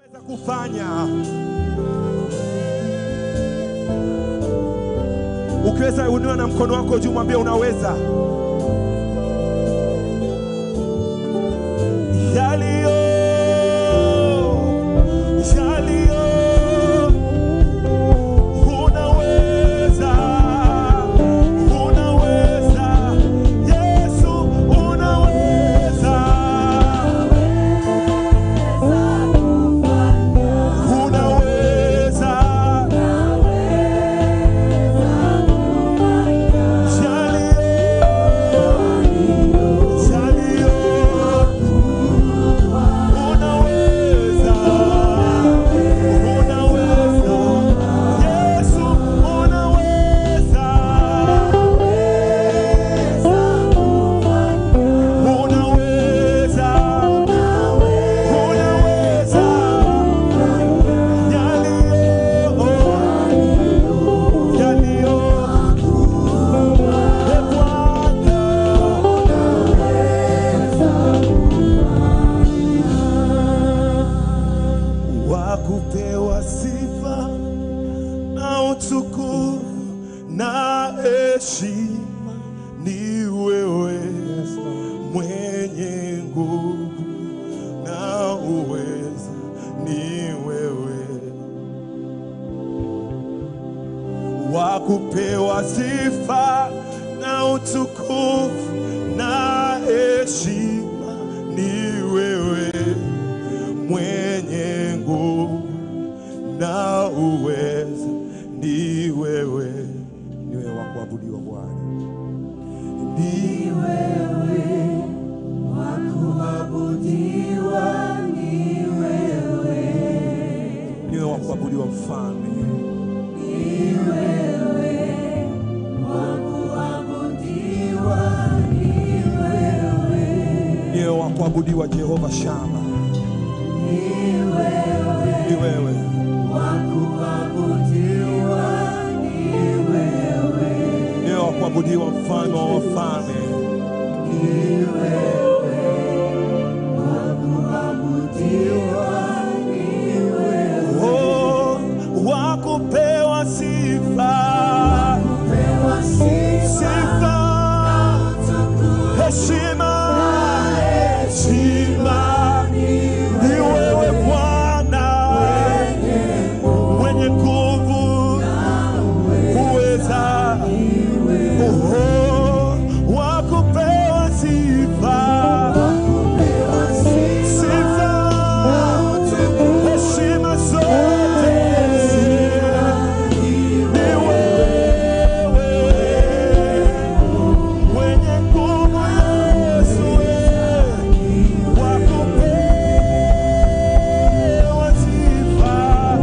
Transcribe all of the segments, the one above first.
Unaweza kufanya ukiweza, unua na mkono wako juu, mwambie unaweza. Yaliyo yaliyo, unaweza unaweza, Yesu unaweza unaweza wakupewa sifa na utukufu na heshima ni wewe mwenye nguvu na uweza ni wewe wakupewa sifa na utukufu na heshima ni wewe mwenye nguvu na uweza ni wewe, ni wewe wa kuabudiwa Bwana, ni ni wewe wa kuabudiwa Mfalme, ni wewe wa kuabudiwa Jehova Shama, ni wewe ni wewe wa kuabudiwa mfalme wa wafalme, oh, wa kupewa sifa sifa heshima heshima ni wewe Bwana mwenye nguvu uweza Oho, wa kupewa sifa sifa heshima zote ni wewe mwenye nguvu Yesu wa kupewa sifa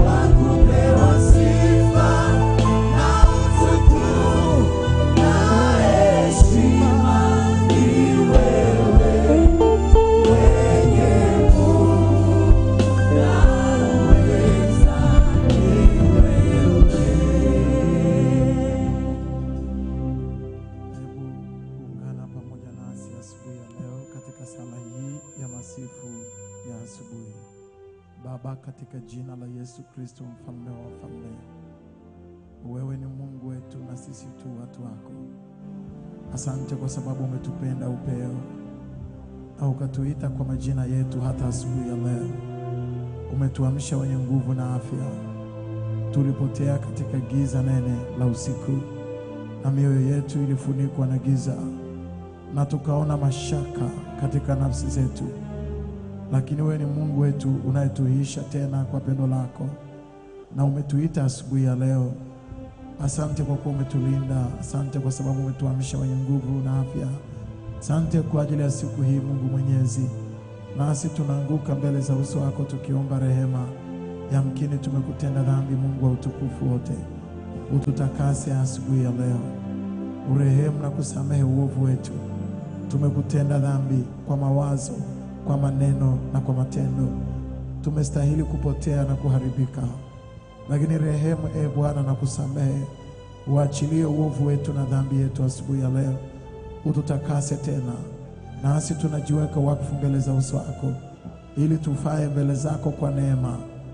Hebu ungana pamoja nasi asubuhi ya leo katika sala hii ya masifu ya asubuhi. Baba, katika jina la Yesu Kristo, mfalme wa wafalme, wewe ni Mungu wetu na sisi tu watu wako. Asante kwa sababu umetupenda upeo na ukatuita kwa majina yetu hata asubuhi ya leo. Umetuamsha wenye nguvu na afya. Tulipotea katika giza nene la usiku na mioyo yetu ilifunikwa na giza, na tukaona mashaka katika nafsi zetu, lakini wewe ni Mungu wetu unayetuisha tena kwa pendo lako, na umetuita asubuhi ya leo. Asante kwa kuwa umetulinda, asante kwa sababu umetuamsha wenye nguvu na afya. Asante kwa ajili ya siku hii, Mungu Mwenyezi, nasi tunaanguka mbele za uso wako tukiomba rehema. Yamkini tumekutenda dhambi, Mungu wa utukufu wote ututakase asubuhi ya leo, urehemu na kusamehe uovu wetu. Tumekutenda dhambi kwa mawazo, kwa maneno na kwa matendo. Tumestahili kupotea na kuharibika, lakini rehemu, e Bwana, na kusamehe, uachilie uovu wetu na dhambi yetu asubuhi ya leo, ututakase tena, nasi tunajiweka wakfu mbele za uso wako, ili tufae mbele zako kwa neema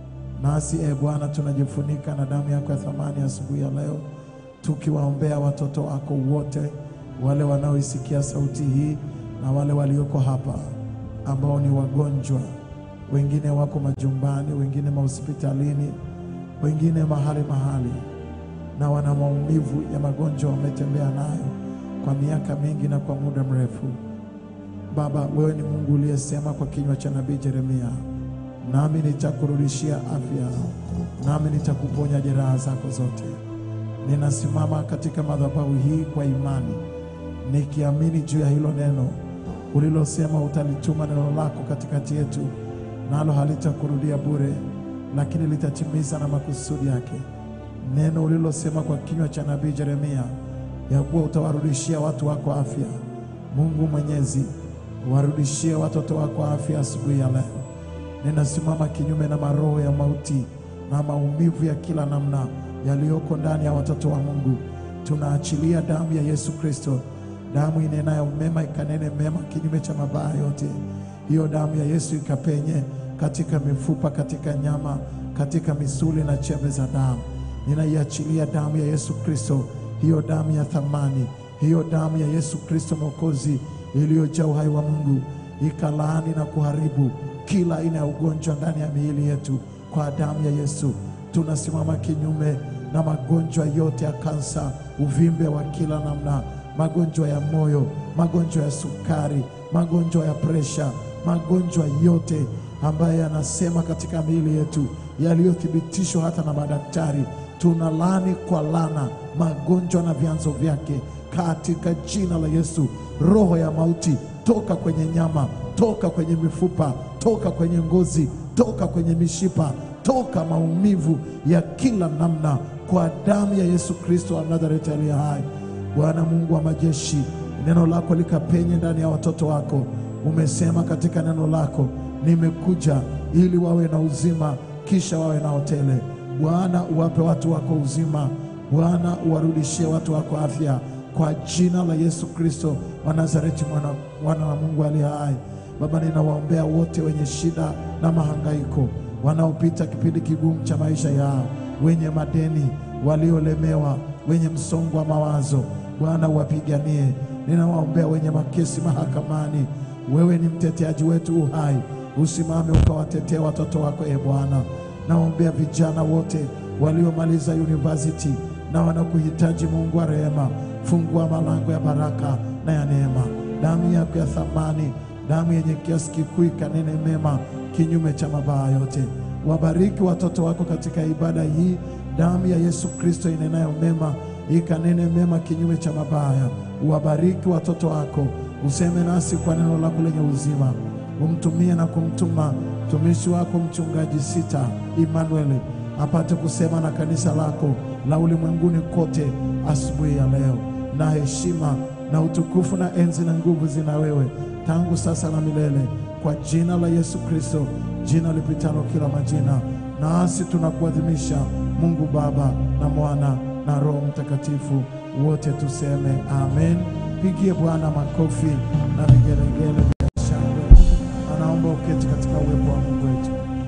Nasi e Bwana, tunajifunika na damu yako ya thamani asubuhi ya leo, tukiwaombea watoto wako wote, wale wanaoisikia sauti hii na wale walioko hapa ambao ni wagonjwa, wengine wako majumbani, wengine mahospitalini, wengine mahali mahali, na wana maumivu ya magonjwa wametembea nayo kwa miaka mingi na kwa muda mrefu. Baba, wewe ni Mungu uliyesema kwa kinywa cha nabii Yeremia, nami nitakurudishia afya, nami nitakuponya jeraha zako zote. Ninasimama katika madhabahu hii kwa imani, nikiamini juu ya hilo neno ulilosema utalituma neno lako katikati yetu, nalo halitakurudia bure, lakini litatimiza na makusudi yake. Neno ulilosema kwa kinywa cha nabii Yeremia ya kuwa utawarudishia watu wako afya. Mungu Mwenyezi, warudishie watoto wako afya asubuhi ya leo. Ninasimama kinyume na maroho ya mauti na maumivu ya kila namna yaliyoko ndani ya watoto wa Mungu. Tunaachilia damu ya Yesu Kristo, damu inenayo mema ikanene mema kinyume cha mabaya yote. Hiyo damu ya Yesu ikapenye katika mifupa, katika nyama, katika misuli na chembe za damu. Ninaiachilia damu ya Yesu Kristo, hiyo damu ya thamani, hiyo damu ya Yesu Kristo Mwokozi iliyojaa uhai wa Mungu, ikalaani na kuharibu kila aina ya ugonjwa ndani ya miili yetu kwa damu ya Yesu. Tunasimama kinyume na magonjwa yote ya kansa, uvimbe wa kila namna, magonjwa ya moyo, magonjwa ya sukari, magonjwa ya presha, magonjwa yote ambayo yanasema katika miili yetu yaliyothibitishwa hata na madaktari, tunalaani kwa lana magonjwa na vyanzo vyake katika jina la Yesu. Roho ya mauti, toka kwenye nyama, toka kwenye mifupa, toka kwenye ngozi, toka kwenye mishipa, toka maumivu ya kila namna, kwa damu ya Yesu Kristo wa Nazareti aliye hai. Bwana Mungu wa majeshi, neno lako likapenye ndani ya watoto wako. Umesema katika neno lako, nimekuja ili wawe na uzima, kisha wawe na hotele. Bwana, uwape watu wako uzima. Bwana, uwarudishie watu wako afya kwa jina la Yesu Kristo wa Nazareti, mwana, mwana wa Mungu aliye hai. Baba, ninawaombea wote wenye shida na mahangaiko, wanaopita kipindi kigumu cha maisha yao, wenye madeni, waliolemewa, wenye msongo wa mawazo. Bwana, uwapiganie. Ninawaombea wenye makesi mahakamani. Wewe ni mteteaji wetu uhai, usimame ukawatetea watoto wako, e Bwana. Naombea vijana wote waliomaliza university na wanakuhitaji Mungu wa rehema, fungua malango ya baraka na ya neema. Damu yako ya thamani, damu yenye kiasi kikuu ikanene mema kinyume cha mabaya yote. Wabariki watoto wako katika ibada hii, damu ya Yesu Kristo inenayo mema ikanene mema kinyume cha mabaya. Wabariki watoto wako, useme nasi kwa neno lako lenye uzima. Umtumie na kumtuma mtumishi wako mchungaji Sita Emmanuel apate kusema na kanisa lako la ulimwenguni kote asubuhi ya leo, na heshima na utukufu na enzi na nguvu zina wewe tangu sasa na milele, kwa jina la Yesu Kristo, jina lipitalo kila majina. Nasi tunakuadhimisha Mungu Baba na Mwana na Roho Mtakatifu, wote tuseme amen. Pigie Bwana makofi na vigelegele vya shangwe. Anaomba uketi katika uwepo wa Mungu wetu.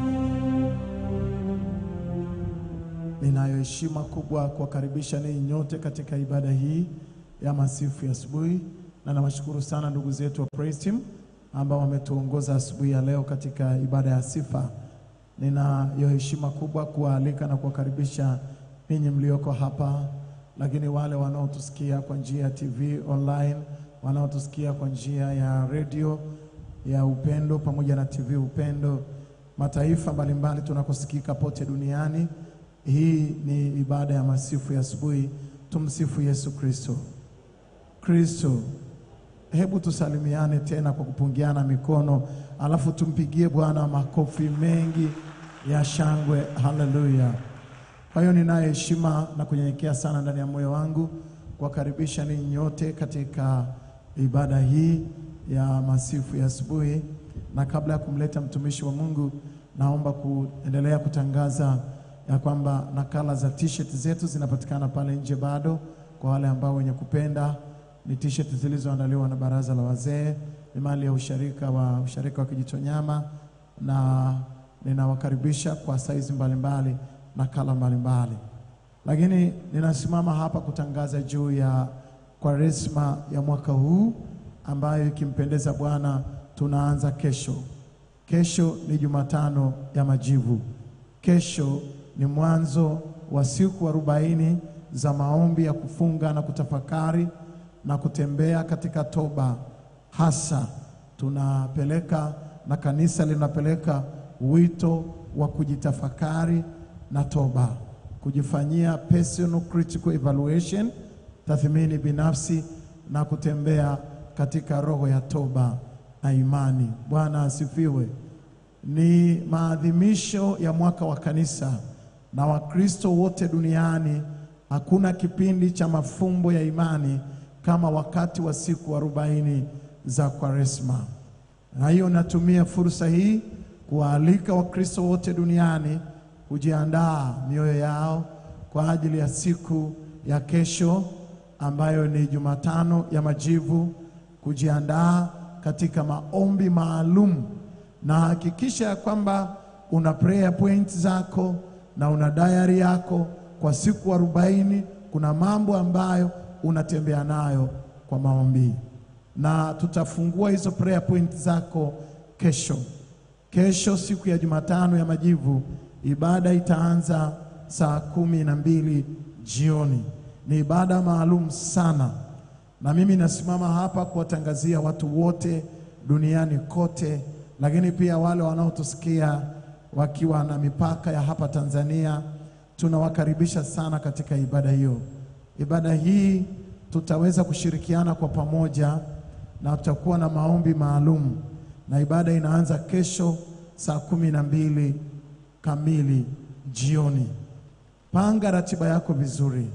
Ninayo heshima kubwa kuwakaribisha ninyi nyote katika ibada hii ya masifu ya asubuhi, na nawashukuru sana ndugu zetu wa Praise Team ambao wametuongoza asubuhi ya leo katika ibada ya sifa. Ninayo heshima kubwa kuwaalika na kuwakaribisha ninyi mlioko hapa, lakini wale wanaotusikia kwa njia ya TV online, wanaotusikia kwa njia ya redio ya Upendo pamoja na TV Upendo, mataifa mbalimbali tunakosikika pote duniani. Hii ni ibada ya masifu ya asubuhi. Tumsifu Yesu Kristo. Kristo, hebu tusalimiane tena kwa kupungiana mikono, alafu tumpigie Bwana makofi mengi ya shangwe. Haleluya! Kwa hiyo ninayo heshima na kunyenyekea sana ndani ya moyo wangu kuwakaribisha ninyi nyote katika ibada hii ya masifu ya asubuhi, na kabla ya kumleta mtumishi wa Mungu, naomba kuendelea kutangaza ya kwamba nakala za t-shirt zetu zinapatikana pale nje bado, kwa wale ambao wenye kupenda. Ni t-shirt zilizoandaliwa na baraza la wazee, ni mali ya usharika wa usharika wa Kijitonyama, na ninawakaribisha kwa saizi mbalimbali na kala mbalimbali, lakini ninasimama hapa kutangaza juu ya Kwaresma ya mwaka huu ambayo ikimpendeza Bwana tunaanza kesho. Kesho ni Jumatano ya Majivu. Kesho ni mwanzo wa siku arobaini za maombi ya kufunga na kutafakari na kutembea katika toba. Hasa tunapeleka na kanisa linapeleka wito wa kujitafakari na toba, kujifanyia personal critical evaluation, tathmini binafsi na kutembea katika roho ya toba na imani. Bwana asifiwe. Ni maadhimisho ya mwaka wa kanisa na Wakristo wote duniani. Hakuna kipindi cha mafumbo ya imani kama wakati wa siku arobaini za Kwaresma. Na hiyo natumia fursa hii kuwaalika Wakristo wote duniani kujiandaa mioyo yao kwa ajili ya siku ya kesho ambayo ni Jumatano ya Majivu, kujiandaa katika maombi maalum, na hakikisha ya kwamba una prayer point zako na una diary yako kwa siku arobaini. Kuna mambo ambayo unatembea nayo kwa maombi, na tutafungua hizo prayer point zako kesho. Kesho siku ya Jumatano ya Majivu, ibada itaanza saa kumi na mbili jioni. Ni ibada maalum sana, na mimi nasimama hapa kuwatangazia watu wote duniani kote, lakini pia wale wanaotusikia wakiwa na mipaka ya hapa Tanzania, tunawakaribisha sana katika ibada hiyo. Ibada hii tutaweza kushirikiana kwa pamoja na tutakuwa na maombi maalum, na ibada inaanza kesho saa kumi na mbili kamili jioni. Panga ratiba yako vizuri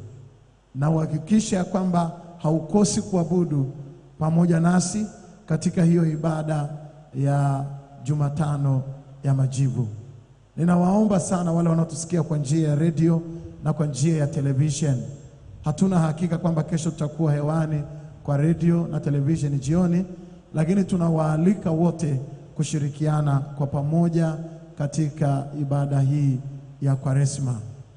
na uhakikishe ya kwamba haukosi kuabudu pamoja nasi katika hiyo ibada ya Jumatano ya Majivu. Ninawaomba sana wale wanaotusikia kwa njia ya redio na kwa njia ya television. Hatuna hakika kwamba kesho tutakuwa hewani kwa redio na television jioni, lakini tunawaalika wote kushirikiana kwa pamoja katika ibada hii ya Kwaresma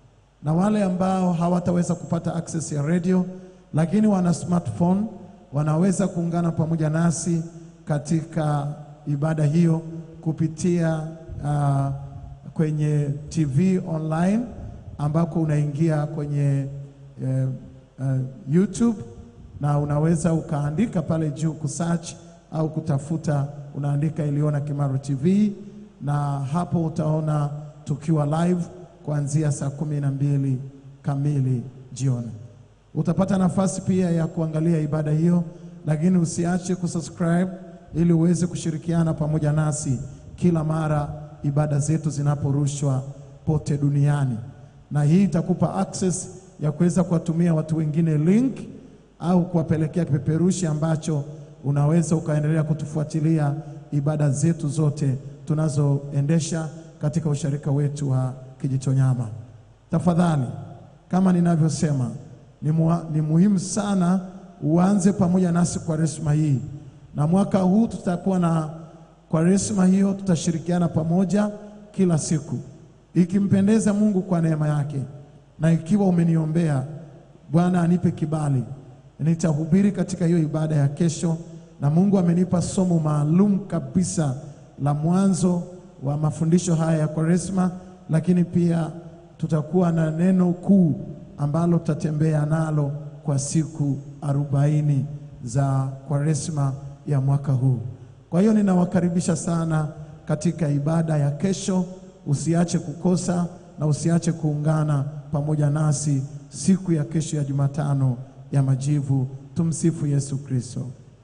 na wale ambao hawataweza kupata access ya radio lakini wana smartphone wanaweza kuungana pamoja nasi katika ibada hiyo kupitia uh, kwenye TV online ambako unaingia kwenye uh, uh, YouTube na unaweza ukaandika pale juu kusearch au kutafuta, unaandika Iliona Kimaro TV na hapo utaona tukiwa live kuanzia saa kumi na mbili kamili jioni. Utapata nafasi pia ya kuangalia ibada hiyo, lakini usiache kusubscribe ili uweze kushirikiana pamoja nasi kila mara ibada zetu zinaporushwa pote duniani, na hii itakupa access ya kuweza kuwatumia watu wengine link au kuwapelekea kipeperushi ambacho unaweza ukaendelea kutufuatilia ibada zetu zote tunazoendesha katika usharika wetu wa Kijitonyama. Tafadhali, kama ninavyosema, ni, mua, ni muhimu sana uanze pamoja nasi Kwaresma hii, na mwaka huu tutakuwa na Kwaresma hiyo, tutashirikiana pamoja kila siku, ikimpendeza Mungu kwa neema yake, na ikiwa umeniombea Bwana anipe kibali, nitahubiri katika hiyo ibada ya kesho, na Mungu amenipa somo maalum kabisa la mwanzo wa mafundisho haya ya Kwaresma lakini pia tutakuwa na neno kuu ambalo tutatembea nalo kwa siku arobaini za Kwaresma ya mwaka huu. Kwa hiyo ninawakaribisha sana katika ibada ya kesho. Usiache kukosa na usiache kuungana pamoja nasi siku ya kesho ya Jumatano ya Majivu. Tumsifu Yesu Kristo.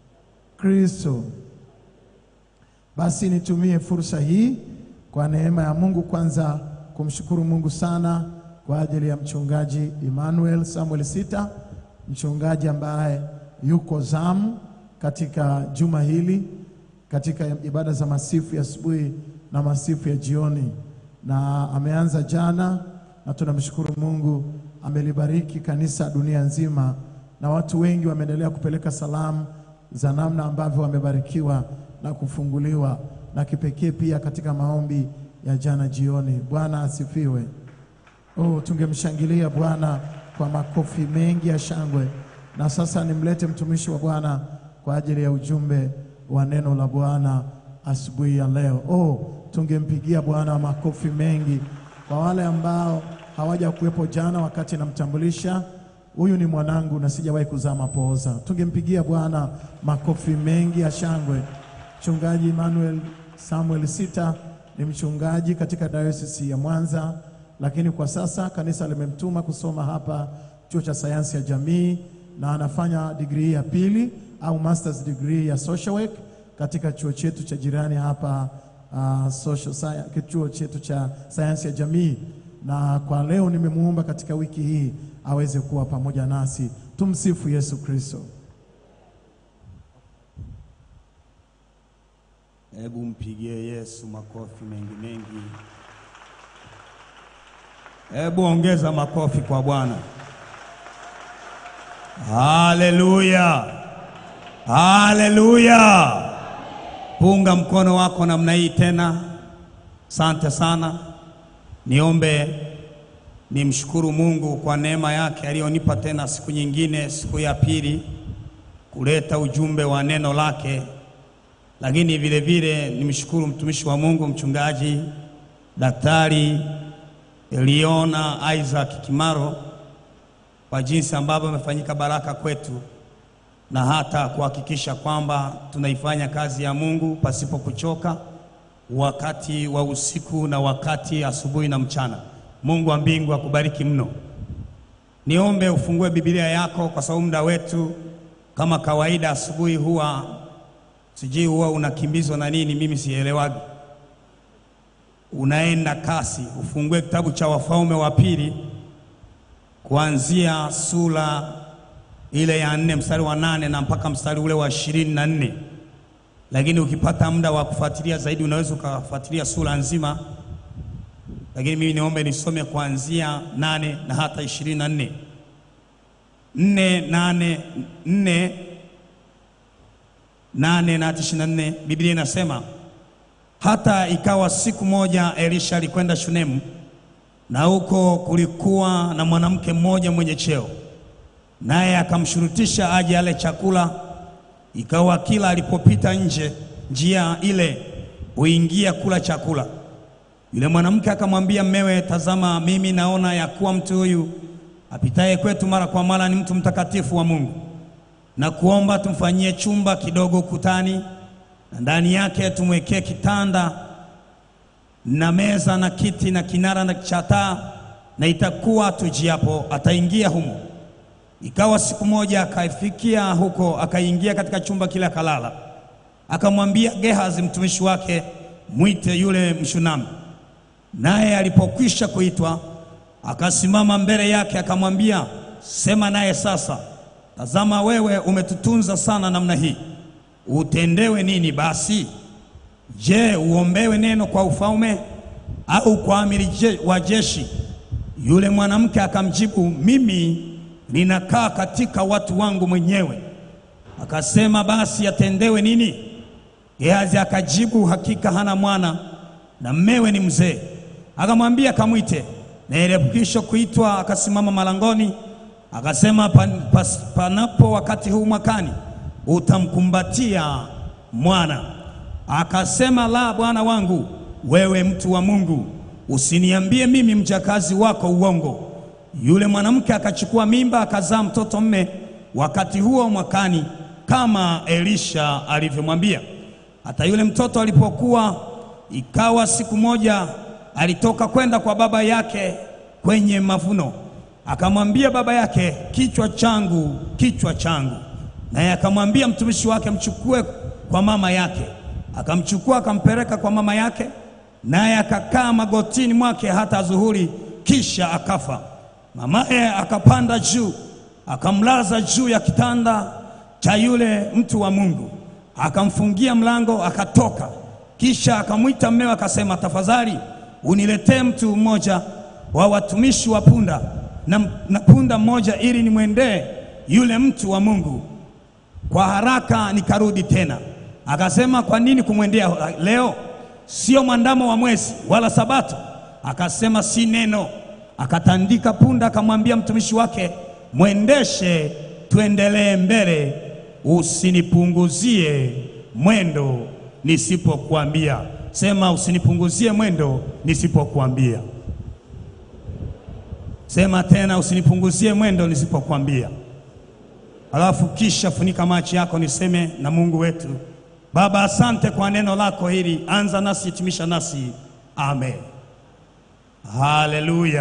Kristo. Basi nitumie fursa hii kwa neema ya Mungu kwanza kumshukuru Mungu sana kwa ajili ya mchungaji Emmanuel Samuel Sita, mchungaji ambaye yuko zamu katika juma hili katika ibada za masifu ya asubuhi na masifu ya jioni, na ameanza jana, na tunamshukuru Mungu amelibariki kanisa dunia nzima, na watu wengi wameendelea kupeleka salamu za namna ambavyo wamebarikiwa na kufunguliwa, na kipekee pia katika maombi ya jana jioni. Bwana asifiwe. Oh, tungemshangilia Bwana kwa makofi mengi ya shangwe. Na sasa nimlete mtumishi wa Bwana kwa ajili ya ujumbe wa neno la Bwana asubuhi ya leo. Oh, tungempigia Bwana makofi mengi. Kwa wale ambao hawaja kuwepo jana wakati namtambulisha, huyu ni mwanangu na sijawahi kuzaa mapooza. Tungempigia Bwana makofi mengi ya shangwe. Mchungaji Emmanuel Samuel Sita ni mchungaji katika dayosisi ya Mwanza, lakini kwa sasa kanisa limemtuma kusoma hapa chuo cha sayansi ya jamii na anafanya digrii ya pili au masters degree ya social work katika chuo chetu cha jirani hapa uh, social science, chuo chetu cha sayansi ya jamii, na kwa leo nimemuomba katika wiki hii aweze kuwa pamoja nasi. Tumsifu Yesu Kristo. Hebu mpigie Yesu makofi mengi mengi. Hebu ongeza makofi kwa Bwana. Haleluya, haleluya! Punga mkono wako namna hii tena. Asante sana. Niombe nimshukuru Mungu kwa neema yake aliyonipa tena siku nyingine, siku ya pili, kuleta ujumbe wa neno lake lakini vile vile nimshukuru mtumishi wa Mungu mchungaji Daktari Eliona Isaac Kimaro kwa jinsi ambavyo amefanyika baraka kwetu na hata kuhakikisha kwamba tunaifanya kazi ya Mungu pasipo kuchoka, wakati wa usiku na wakati asubuhi na mchana. Mungu wa mbingu akubariki mno. Niombe ufungue Biblia yako kwa sababu muda wetu kama kawaida asubuhi huwa sijui huwa unakimbizwa na nini, mimi sielewagi. Unaenda kasi. Ufungue kitabu cha Wafalme wa Pili kuanzia sura ile ya nne mstari wa nane na mpaka mstari ule wa ishirini na nne lakini ukipata muda wa kufuatilia zaidi unaweza ukafuatilia sura nzima, lakini mimi niombe nisome kuanzia nane na hata ishirini na nne nne nane nne nane na hata ishirini na nne Biblia inasema hata ikawa siku moja Elisha alikwenda Shunemu, na huko kulikuwa na mwanamke mmoja mwenye cheo, naye akamshurutisha aje ale chakula. Ikawa kila alipopita nje njia ile huingia kula chakula. Yule mwanamke akamwambia mmewe, tazama, mimi naona ya kuwa mtu huyu apitaye kwetu mara kwa mara ni mtu mtakatifu wa Mungu na kuomba tumfanyie chumba kidogo ukutani, na ndani yake tumwekee kitanda na meza na kiti na kinara na cha taa, na itakuwa tujiapo ataingia humo. Ikawa siku moja akaifikia huko, akaingia katika chumba kile, akalala. Akamwambia Gehazi mtumishi wake, mwite yule Mshunami. Naye alipokwisha kuitwa, akasimama mbele yake, akamwambia, sema naye sasa Tazama, wewe umetutunza sana namna hii, utendewe nini basi? Je, uombewe neno kwa ufalme au kwa amiri je, wa jeshi? Yule mwanamke akamjibu, mimi ninakaa katika watu wangu mwenyewe. Akasema, basi atendewe nini? Gehazi akajibu, hakika hana mwana na mmewe ni mzee. Akamwambia, kamwite. Na ilipokwisha kuitwa, akasimama malangoni akasema pan, pas, panapo wakati huu mwakani utamkumbatia mwana. Akasema, la, bwana wangu, wewe mtu wa Mungu, usiniambie mimi mjakazi wako uongo. Yule mwanamke akachukua mimba akazaa mtoto mme wakati huo mwakani, kama Elisha alivyomwambia. Hata yule mtoto alipokuwa, ikawa siku moja alitoka kwenda kwa baba yake kwenye mavuno akamwambia baba yake, kichwa changu, kichwa changu. Naye akamwambia mtumishi wake, mchukue kwa mama yake. Akamchukua akampeleka kwa mama yake, naye akakaa magotini mwake hata adhuhuri, kisha akafa. Mamaye akapanda juu, akamlaza juu ya kitanda cha yule mtu wa Mungu, akamfungia mlango, akatoka. Kisha akamwita mmewe, akasema, tafadhali uniletee mtu mmoja wa watumishi wa punda na, na punda mmoja ili nimwendee yule mtu wa Mungu kwa haraka nikarudi tena. Akasema, kwa nini kumwendea leo? sio mwandamo wa mwezi wala sabato, akasema si neno. Akatandika punda, akamwambia mtumishi wake, mwendeshe, tuendelee mbele, usinipunguzie mwendo nisipokuambia. Sema, usinipunguzie mwendo nisipokuambia. Sema tena, usinipunguzie mwendo nisipokuambia. Alafu kisha funika macho yako, niseme na Mungu wetu. Baba, asante kwa neno lako hili, anza nasi, hitimisha nasi. Amen, haleluya.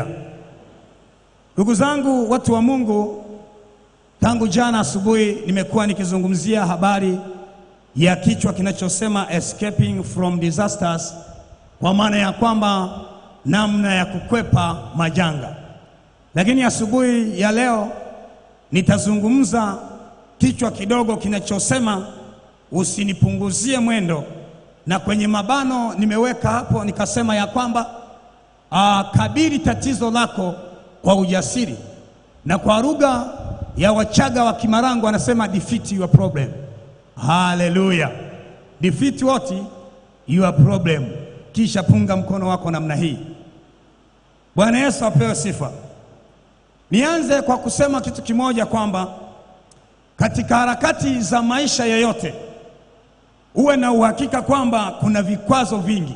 Ndugu zangu, watu wa Mungu, tangu jana asubuhi nimekuwa nikizungumzia habari ya kichwa kinachosema escaping from disasters, kwa maana ya kwamba namna ya kukwepa majanga. Lakini asubuhi ya leo nitazungumza kichwa kidogo kinachosema usinipunguzie mwendo, na kwenye mabano nimeweka hapo nikasema ya kwamba aa, kabili tatizo lako kwa ujasiri, na kwa lugha ya Wachaga wa Kimarangu wanasema defeat your problem. Haleluya, defeat what your problem. Kisha punga mkono wako namna hii. Bwana Yesu apewe sifa. Nianze kwa kusema kitu kimoja kwamba katika harakati za maisha yoyote uwe na uhakika kwamba kuna vikwazo vingi,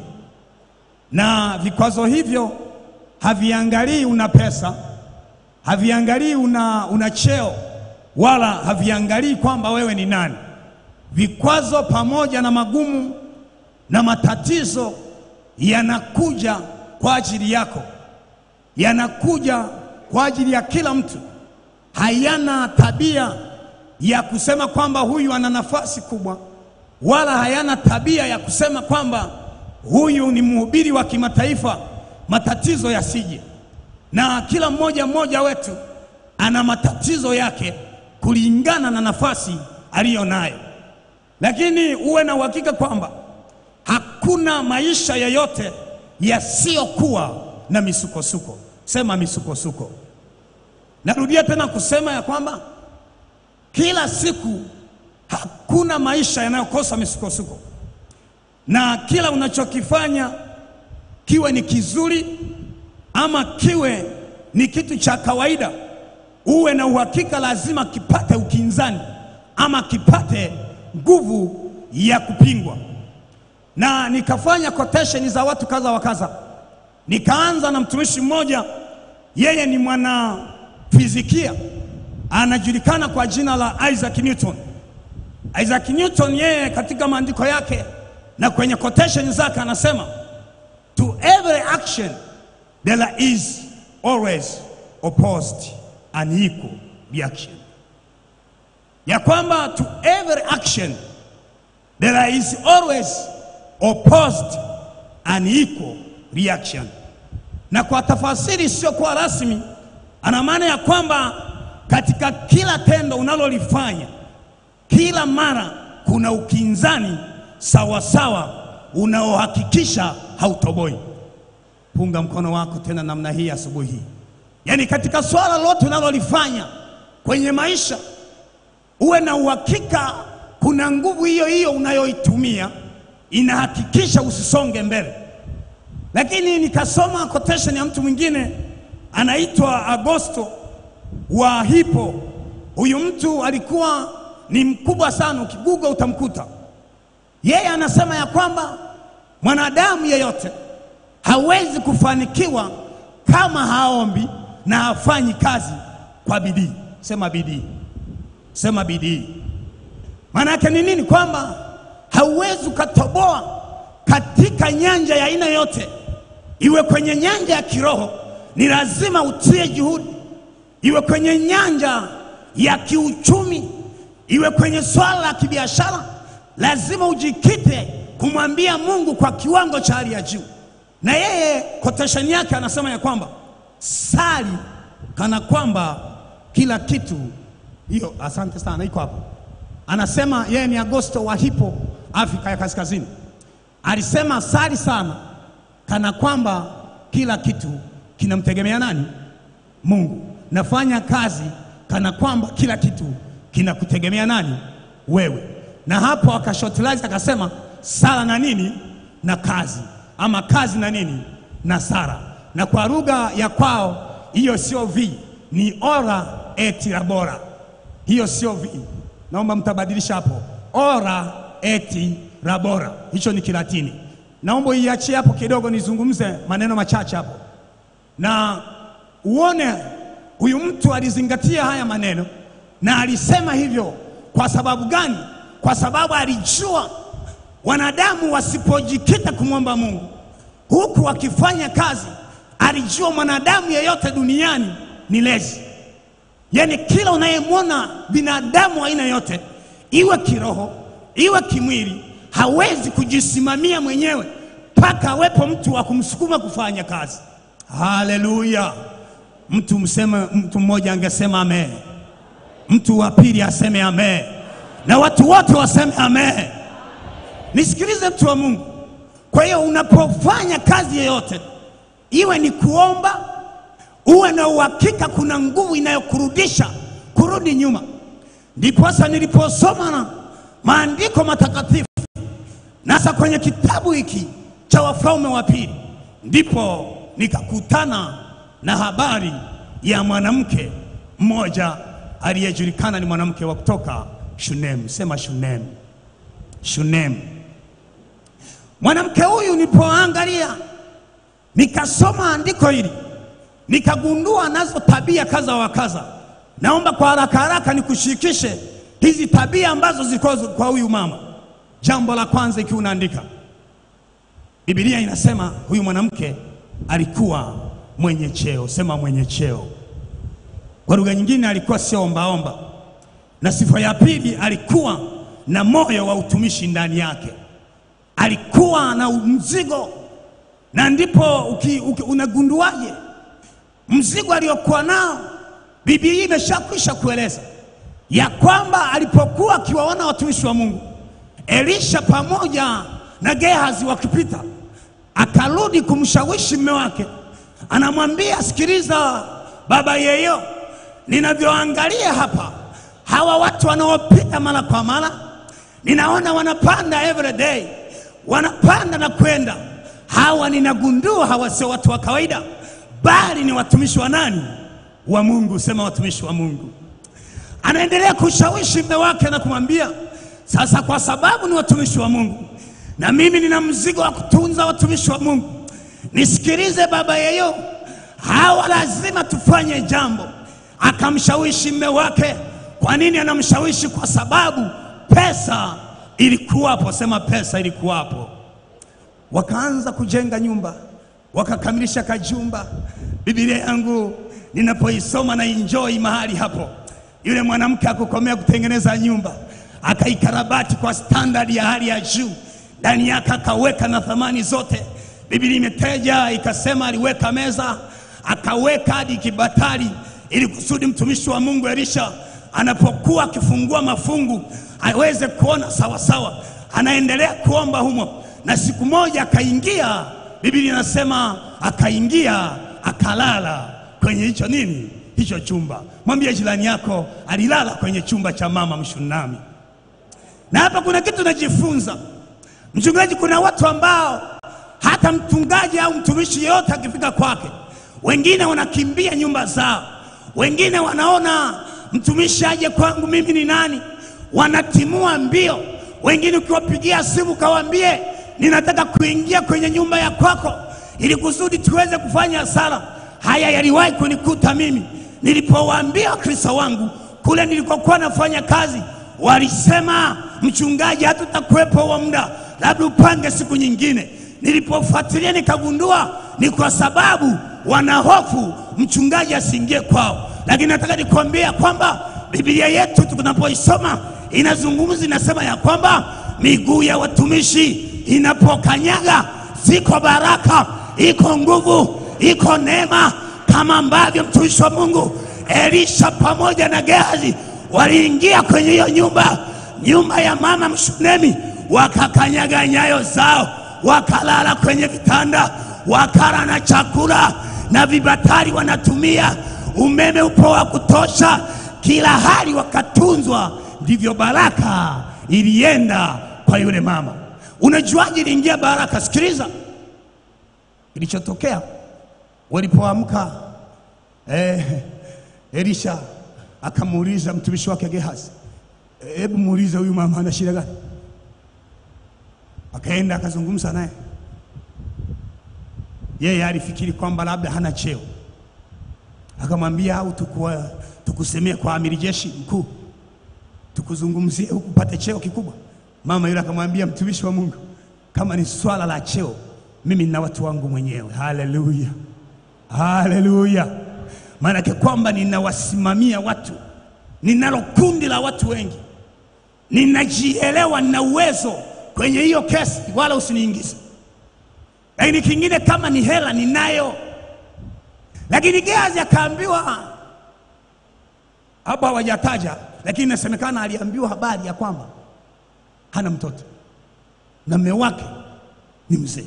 na vikwazo hivyo haviangalii una pesa, haviangalii una, una cheo, wala haviangalii kwamba wewe ni nani. Vikwazo pamoja na magumu na matatizo yanakuja kwa ajili yako, yanakuja kwa ajili ya kila mtu. Hayana tabia ya kusema kwamba huyu ana nafasi kubwa, wala hayana tabia ya kusema kwamba huyu ni mhubiri wa kimataifa, matatizo yasije. Na kila mmoja mmoja wetu ana matatizo yake kulingana na nafasi aliyo nayo, lakini uwe na uhakika kwamba hakuna maisha yoyote yasiyokuwa na misukosuko. Sema misukosuko. Narudia tena kusema ya kwamba kila siku hakuna maisha yanayokosa misukosuko, na kila unachokifanya kiwe ni kizuri ama kiwe ni kitu cha kawaida, uwe na uhakika lazima kipate ukinzani ama kipate nguvu ya kupingwa. Na nikafanya quotation za watu kadha wa kadha, nikaanza na mtumishi mmoja, yeye ni mwana fizikia anajulikana kwa jina la Isaac Newton. Isaac Newton yeye katika maandiko yake na kwenye quotation zake anasema to every action there is always opposed an equal reaction, ya kwamba to every action there is always opposed an equal reaction. Na kwa tafasiri isiyokuwa rasmi ana maana ya kwamba katika kila tendo unalolifanya kila mara kuna ukinzani sawasawa unaohakikisha hautoboi. Punga mkono wako tena namna hii asubuhi hii, yaani katika swala lote unalolifanya kwenye maisha uwe na uhakika kuna nguvu hiyo hiyo unayoitumia inahakikisha usisonge mbele. Lakini nikasoma quotation ya mtu mwingine anaitwa Agosto wa Hippo. Huyu mtu alikuwa ni mkubwa sana, ukiguga utamkuta. Yeye anasema ya kwamba mwanadamu yeyote hawezi kufanikiwa kama haombi na hafanyi kazi kwa bidii. Sema bidii, sema bidii. Maana yake ni nini? Kwamba hauwezi ukatoboa katika nyanja ya aina yote, iwe kwenye nyanja ya kiroho, ni lazima utie juhudi iwe kwenye nyanja ya kiuchumi, iwe kwenye swala la kibiashara, lazima ujikite kumwambia Mungu kwa kiwango cha hali ya juu. Na yeye quotation yake anasema ya kwamba sali kana kwamba kila kitu hiyo. Asante sana, iko hapo. Anasema yeye ni Agosto wa Hippo, Afrika ya Kaskazini. Alisema sali sana kana kwamba kila kitu kinamtegemea nani? Mungu. Nafanya kazi kana kwamba kila kitu kinakutegemea nani? Wewe. Na hapo akashotilize akasema sala na nini na kazi, ama kazi na nini na Sara, na kwa lugha ya kwao hiyo sio vi, ni ora et labora. Hiyo sio vi, naomba mtabadilisha hapo, ora et labora, hicho ni Kilatini. Naomba iachie hapo kidogo, nizungumze maneno machache hapo na uone huyu mtu alizingatia haya maneno na alisema hivyo kwa sababu gani? Kwa sababu alijua wanadamu wasipojikita kumwomba Mungu huku wakifanya kazi, alijua mwanadamu yeyote duniani ni lezi. Yaani kila unayemwona binadamu aina yote, iwe kiroho iwe kimwili, hawezi kujisimamia mwenyewe mpaka awepo mtu wa kumsukuma kufanya kazi. Haleluya! Mtu mseme, mtu mmoja angesema amen, mtu wa pili aseme amen, na watu wote waseme amen. Nisikilize mtu wa Mungu. Kwa hiyo unapofanya kazi yoyote, iwe ni kuomba, uwe na uhakika kuna nguvu inayokurudisha kurudi nyuma. Ndiposa niliposoma na maandiko matakatifu nasa kwenye kitabu hiki cha Wafalme wa Pili, ndipo nikakutana na habari ya mwanamke mmoja aliyejulikana ni mwanamke wa kutoka Shunem. Sema Shunem, Shunem. Mwanamke huyu nilipoangalia, nikasoma andiko hili, nikagundua nazo tabia kadha wa kadha. Naomba kwa haraka haraka nikushirikishe hizi tabia ambazo ziko kwa huyu mama. Jambo la kwanza, ikiwa unaandika, Biblia inasema huyu mwanamke alikuwa mwenye cheo. Sema mwenye cheo. Kwa lugha nyingine, alikuwa sio ombaomba. Na sifa ya pili, alikuwa na moyo wa utumishi ndani yake, alikuwa na mzigo. Na ndipo uki, uki, unagunduaje mzigo aliokuwa nao? Biblia imeshakwisha kueleza ya kwamba alipokuwa akiwaona watumishi wa Mungu Elisha pamoja na Gehazi wakipita, akarudi kumshawishi mume wake, anamwambia sikiliza, baba yeyo, ninavyoangalia hapa, hawa watu wanaopita mara kwa mara, ninaona wanapanda every day, wanapanda na kwenda. Hawa ninagundua hawa sio watu wa kawaida, bali ni watumishi wa nani? Wa Mungu. Sema watumishi wa Mungu. Anaendelea kushawishi mume wake na kumwambia sasa, kwa sababu ni watumishi wa Mungu na mimi nina mzigo wa kutunza watumishi wa Mungu, nisikilize baba yeyo, hawa lazima tufanye jambo. Akamshawishi mume wake. Kwa nini anamshawishi? Kwa sababu pesa ilikuwapo. Sema pesa ilikuwapo. Wakaanza kujenga nyumba, wakakamilisha kajumba. Biblia yangu ninapoisoma na enjoy mahali hapo, yule mwanamke akukomea kutengeneza nyumba, akaikarabati kwa standard ya hali ya juu ndani yake akaweka na thamani zote. Biblia imeteja ikasema, aliweka meza akaweka hadi kibatari, ili kusudi mtumishi wa Mungu Elisha anapokuwa akifungua mafungu aweze kuona sawasawa. Anaendelea kuomba humo, na siku moja akaingia, Biblia inasema akaingia akalala kwenye hicho nini, hicho chumba. Mwambie jirani yako, alilala kwenye chumba cha mama Mshunami. Na hapa kuna kitu najifunza Mchungaji, kuna watu ambao hata mchungaji au mtumishi yeyote akifika kwake, wengine wanakimbia nyumba zao, wengine wanaona mtumishi aje kwangu, mimi ni nani? Wanatimua mbio. Wengine ukiwapigia simu kawaambie, ninataka kuingia kwenye nyumba ya kwako ili kusudi tuweze kufanya sala. Haya yaliwahi kunikuta mimi nilipowaambia Wakristo wangu kule nilikokuwa nafanya kazi, walisema mchungaji, hatutakuwepo huo muda labda upange siku nyingine. Nilipofuatilia nikagundua ni kwa sababu wanahofu mchungaji asiingie kwao, lakini nataka nikwambia kwamba Biblia yetu tunapoisoma inazungumza, inasema ya kwamba miguu ya watumishi inapokanyaga ziko baraka, iko nguvu, iko neema, kama ambavyo mtumishi wa Mungu Elisha pamoja na Gehazi waliingia kwenye hiyo nyumba, nyumba ya mama Mshunemi wakakanyaga nyayo zao, wakalala kwenye vitanda, wakala na chakula na vibatari wanatumia, umeme upo wa kutosha, kila hali wakatunzwa. Ndivyo baraka ilienda kwa yule mama. Unajuaje iliingia baraka? Sikiliza kilichotokea walipoamka. Eh, Elisha akamuuliza mtumishi wake Gehazi, hebu muulize huyu mama ana shida gani? Akaenda akazungumza naye. Yeye alifikiri kwamba labda hana cheo, akamwambia au tukua, tukusemee kwa amiri jeshi mkuu, tukuzungumzie huku upate cheo kikubwa. Mama yule akamwambia, mtumishi wa Mungu, kama ni swala la cheo, mimi nina watu wangu mwenyewe. Haleluya, haleluya! Maanake kwamba ninawasimamia watu, ninalo kundi la watu wengi, ninajielewa, nina uwezo kwenye hiyo kesi, wala usiniingize. Lakini kingine kama ni hela ninayo. Lakini Gehazi akaambiwa, hapa hawajataja, lakini inasemekana aliambiwa habari ya kwamba hana mtoto na mume wake ni mzee.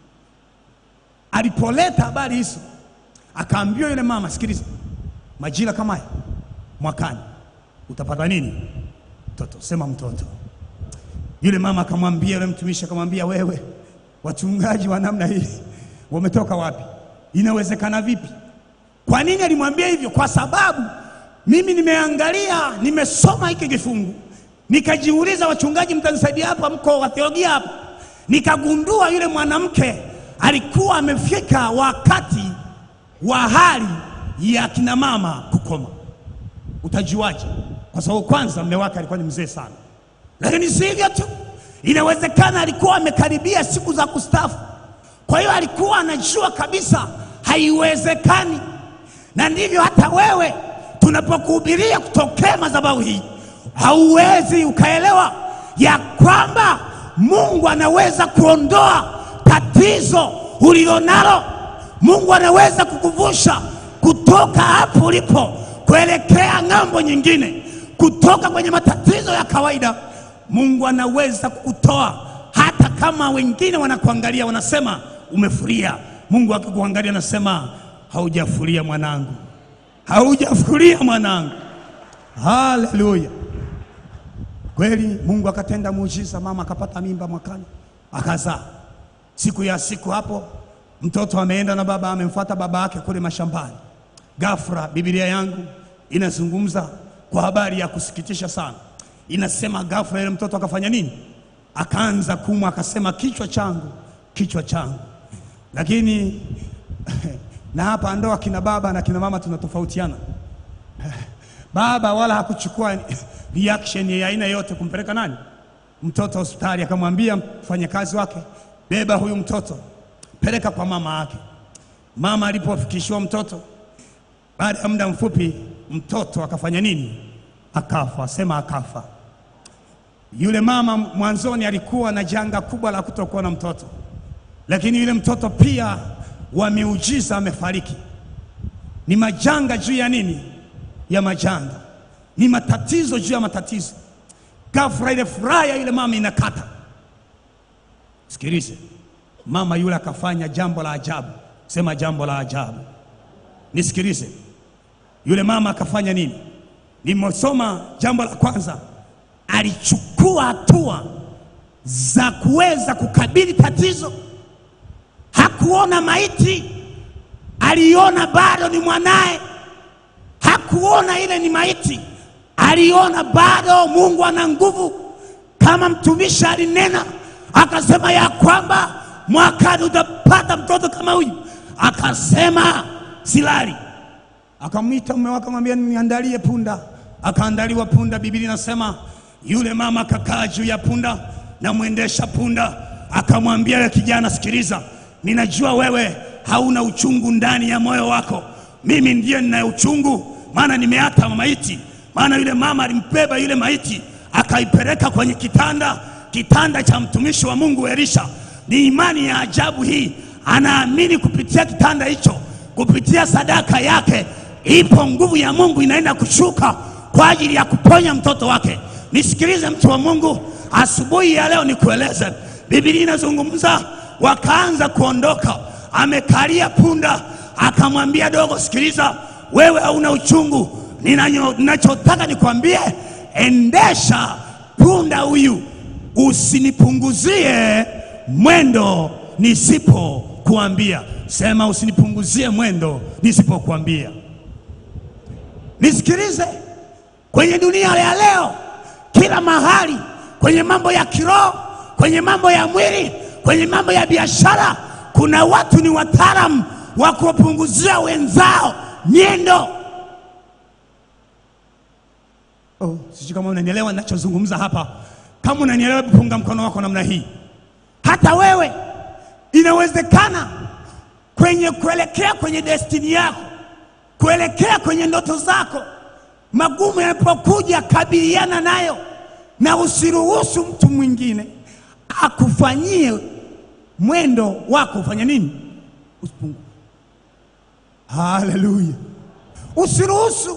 Alipoleta habari hizo, akaambiwa yule mama, sikiliza, majira kama haya mwakani utapata nini? Mtoto. Sema mtoto. Yule mama akamwambia, yule mtumishi akamwambia, wewe, wachungaji wa namna hii wametoka wapi? Inawezekana vipi? Kwa nini alimwambia hivyo? Kwa sababu mimi nimeangalia, nimesoma hiki kifungu, nikajiuliza, wachungaji, mtanisaidia hapa, mko wa theolojia hapa, nikagundua yule mwanamke alikuwa amefika wakati wa hali ya kina mama kukoma. Utajuaje? Kwa sababu kwanza mume wake alikuwa ni mzee sana, lakini si hivyo tu, inawezekana alikuwa amekaribia siku za kustaafu. Kwa hiyo alikuwa anajua kabisa haiwezekani, na ndivyo hata wewe tunapokuhubiria kutokea madhabahu hii, hauwezi ukaelewa ya kwamba Mungu anaweza kuondoa tatizo ulilonalo. Mungu anaweza kukuvusha kutoka hapo ulipo kuelekea ng'ambo nyingine, kutoka kwenye matatizo ya kawaida. Mungu anaweza kukutoa hata kama wengine wanakuangalia wanasema umefuria. Mungu akikuangalia anasema haujafuria mwanangu, haujafuria mwanangu. Haleluya! Kweli Mungu akatenda muujiza, mama akapata mimba mwakani, akazaa. Siku ya siku hapo mtoto ameenda na baba amemfuata baba yake kule mashambani. Ghafla Biblia yangu inazungumza kwa habari ya kusikitisha sana, inasema ghafla ile mtoto akafanya nini? Akaanza kumwa, akasema kichwa changu, kichwa changu. Lakini na hapa ndoa kina baba na kina mama tunatofautiana. Baba wala hakuchukua reaction ya aina yote kumpeleka nani mtoto hospitali, akamwambia mfanyakazi wake, beba huyu mtoto peleka kwa mama yake. Mama alipofikishiwa mtoto, baada ya muda mfupi mtoto akafanya nini? Akafa. Sema akafa. Yule mama mwanzoni alikuwa na janga kubwa la kutokuwa na mtoto, lakini yule mtoto pia wa miujiza amefariki. Ni majanga juu ya nini? Ya majanga, ni matatizo juu ya matatizo. Ghafla ile furaha ya yule mama inakata. Sikilize, mama yule akafanya jambo la ajabu. Sema jambo la ajabu. Nisikilize, yule mama akafanya nini? Nimesoma jambo la kwanza, alichukua hatua za kuweza kukabili tatizo. Hakuona maiti, aliona bado ni mwanaye. Hakuona ile ni maiti, aliona bado Mungu ana nguvu, kama mtumishi alinena akasema ya kwamba mwakani utapata mtoto kama huyu. Akasema silali. Akamwita mume wake akamwambia, niandalie punda. Akaandaliwa punda. Biblia inasema yule mama akakaa juu ya punda na mwendesha punda akamwambia, yule kijana, sikiliza, ninajua wewe hauna uchungu ndani ya moyo wako, mimi ndiye ninaye uchungu, maana nimeata maiti. Maana yule mama alimbeba yule maiti akaipeleka kwenye kitanda kitanda cha mtumishi wa Mungu Elisha. Ni imani ya ajabu hii, anaamini kupitia kitanda hicho, kupitia sadaka yake, ipo nguvu ya Mungu inaenda kushuka kwa ajili ya kuponya mtoto wake. Nisikilize mtu wa Mungu, asubuhi ya leo nikueleze, Biblia inazungumza, wakaanza kuondoka, amekalia punda, akamwambia dogo, sikiliza, wewe hauna uchungu, ninanyo- ninachotaka nikwambie, endesha punda huyu usinipunguzie mwendo nisipokuambia. Sema, usinipunguzie mwendo nisipokuambia. Nisikilize, kwenye dunia ya leo, kila mahali, kwenye mambo ya kiroho, kwenye mambo ya mwili, kwenye mambo ya biashara, kuna watu ni wataalamu wa kuwapunguzia wenzao nyendo. Oh, sijui kama unanielewa ninachozungumza hapa. Kama unanielewa, hebu punga mkono wako namna hii. Hata wewe inawezekana kwenye kuelekea kwenye destini yako, kuelekea kwenye ndoto zako, magumu yanapokuja, kabiliana nayo na usiruhusu mtu mwingine akufanyie mwendo wako ufanye nini? Usipungue. Haleluya! Usiruhusu.